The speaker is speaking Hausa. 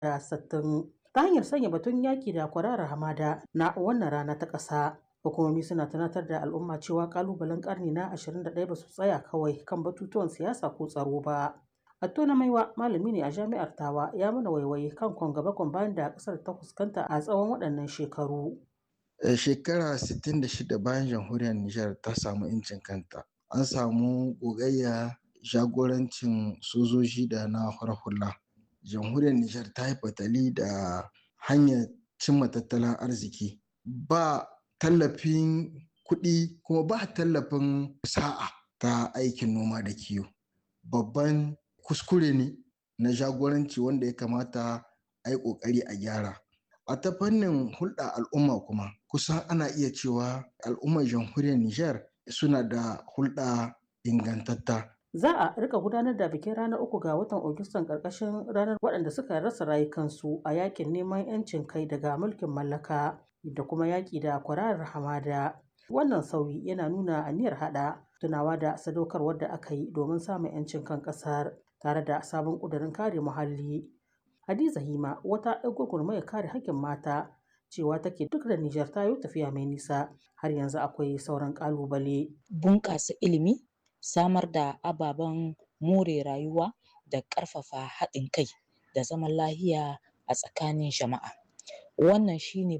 da sattin ta hanyar sanya batun yaki da kwararar hamada na wannan rana ta ƙasa hukumomi suna tunatar da al'umma cewa kalubalen karni na 21 ba su tsaya kawai kan batutuwan siyasa ko tsaro ba Atto na maiwa malami ne a jami'ar tawa ya mana waiwaye kan kwan gaba bayan da kasar ta fuskanta a tsawon waɗannan shekaru. shekara 66 bayan jamhuriyar Nijar ta samu incin kanta an samu gogayya jagorancin sojoji da na hula jamhuriyar Nijar ta yi fatali da hanyar cimma tattalin arziki ba tallafin kuɗi kuma ba tallafin sa'a ta aikin noma da kiwo babban kuskure ne na jagoranci wanda ya kamata a yi ƙoƙari a gyara a ta fannin hulɗa al'umma kuma kusan ana iya cewa al'ummar jamhuriyar Nijar suna da hulɗa ingantatta Za a rika gudanar da bikin ranar uku ga watan Agustan ƙarƙashin ranar waɗanda suka rasa rayukansu a yakin neman 'yancin kai daga mulkin mallaka da kuma yaƙi da kwararar hamada. Wannan sauyi yana nuna aniyar haɗa tunawa da sadaukarwar da aka yi domin samun 'yancin kan ƙasar tare da sabon ƙudurin kare muhalli. Hadiza Hima wata 'yar gwagwarmayar kare haƙƙin mata cewa take duk da Nijar ta yi tafiya mai nisa har yanzu akwai sauran ƙalubale. Bunƙasa ilimi, samar da ababen more rayuwa da ƙarfafa haɗin kai da zaman lahiya a tsakanin jama'a. Wannan shine